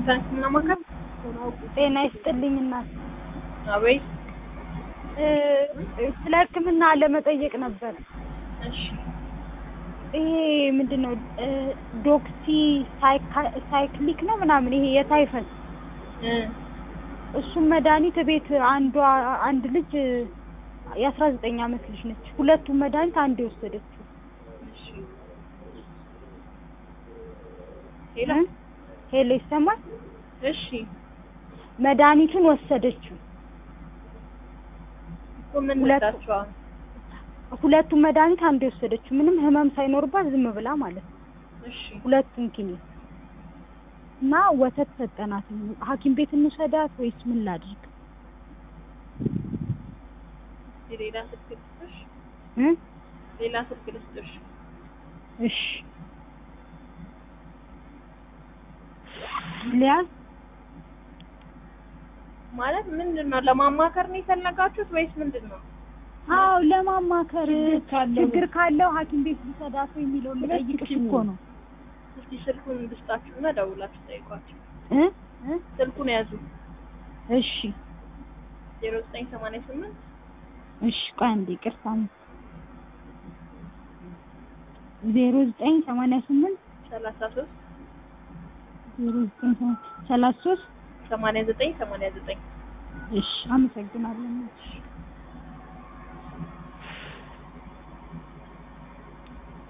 ዋሽንግተን ሕክምና ማዕከል። ጤና ይስጥልኝ እናት። አቤት። እ ስለ ሕክምና ለመጠየቅ ነበር። እሺ ይሄ ምንድን ነው እ ዶክሲ ሳይካ- ሳይክሊክ ነው ምናምን ይሄ የታይፈስ እ እሱም መድኃኒት ቤት አንዷ አንድ ልጅ የአስራ ዘጠኝ አመት ልጅ ነች። ሁለቱም መድኃኒት አንድ የወሰደችው እሺ ሄሎ እ? ሄሎ ይሰማል? እሺ መድኃኒቱን ወሰደችው። እኮ ምን ሁለቱ- ልታቸዋል? ሁለቱም መድኃኒት አንድ የወሰደችው ምንም ህመም ሳይኖርባት ዝም ብላ ማለት ነው። እሺ ሁለቱም ኪኒን እና ወተት ሰጠናት። ሐኪም ቤት እንውሰዳት ወይስ ምን ላድርግ? የሌላ ስልክ ልስጥሽ? እ? ሌላ ስልክ ልስጥሽ? እሺ ሊያዝ ማለት ምንድን ነው? ለማማከር ነው የፈለጋችሁት ወይስ ምንድን ነው? አዎ ለማማከር ችግር ካለው- ችግር ካለው ሐኪም ቤት ልሰዳት ወይ የሚለውን ልጠይቅሽ እኮ ነው። እስቲ ስልኩን ልስጣችሁና ደውላችሁ ጠይቋቸው። እ? እ? ስልኩን ያዙ። እሺ ዜሮ ዘጠኝ ሰማንያ ስምንት እሺ ቆይ አንዴ ይቅርታ ዜሮ ዘጠኝ ሰማንያ ስምንት ሰላሳ ሶስት ዜሮ ዘጠኝ ሰማ- ሰላሳ ሶስት ሰማንያ ዘጠኝ ሰማንያ ዘጠኝ እሺ አመሰግናለሁ።